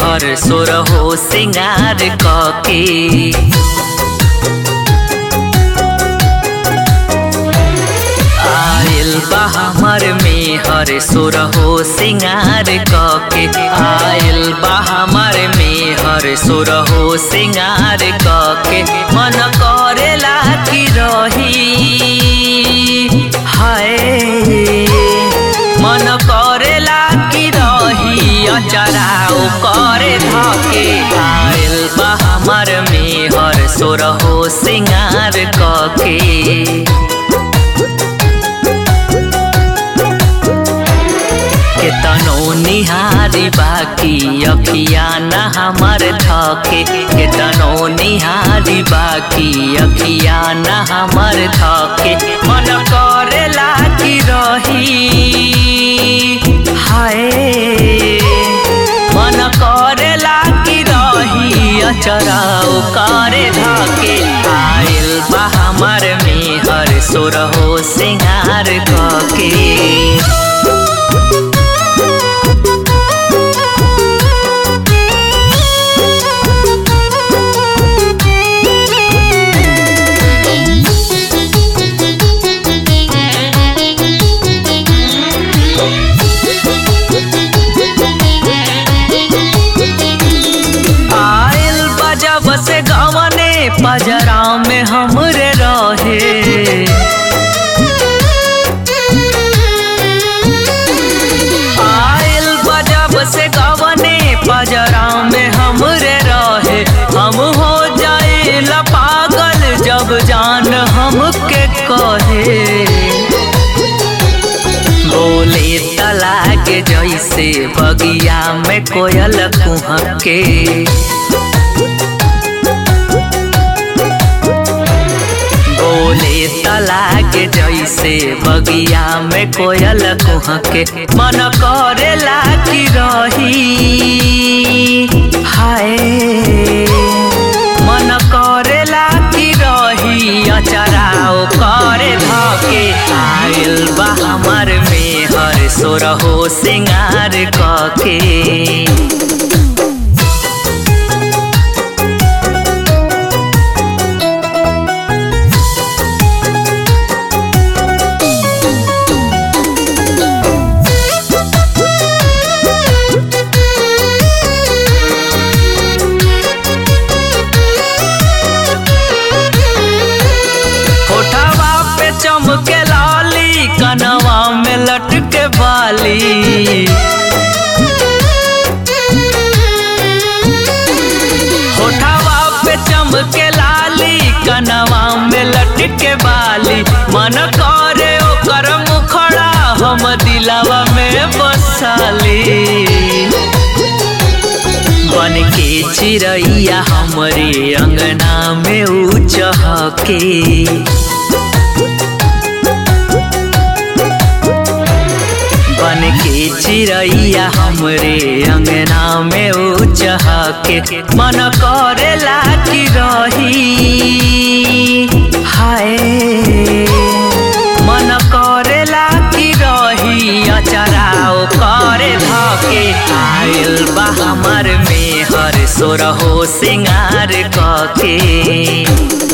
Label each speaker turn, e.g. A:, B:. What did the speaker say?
A: हर सोर हो सिंगार कके आयल बा हमर में हर सोर हो सिंगार कके आयल बा हमर में हर सोर हो सिंगार कके मन करेला की रही हाय मन करेला की रही अचराओ करे धके आयल बा हमर में हर सोर हो सिंगार कके केतनो निहारी बाकी अखिया न हमर थके केतनो निहारी बाकी अखिया न हमर थके मन करेला की रही हाय मन करेला की रही अचराओ करे धके आयल बा हमर में हर सोर हो सिंगार कके आयल बजब से गवने पजरा में हमरे रहे आयल बजब से गवने पजरा में हमरे रहे हम हो जाए पागल जब जान हमके कहे बोले तलाक जैसे बगिया में कोयल कुहके बोले तलाक जैसे बगिया में कोयल कुहके मन करेला की रही हाय मन करेला की रही अचराओ करे धके आयल बा हमर में हर सोर हो सिंगार कके होठवा पे चमके लाली कनवा में लटके बाली होठवा पे चमके लाली कनवा में लटके बाली मन करे ओकर मुखड़ा हम दिलावा में बसाली बन के चिड़ैया हमरे अंगना में ऊ चहके बन के चिड़ैया हमरे अंगना में ऊ चहके मन करेला की रही हाय मन करेला की रही अचराओ करे धके आयल बा हमर में हर सोर हो सिंगार कके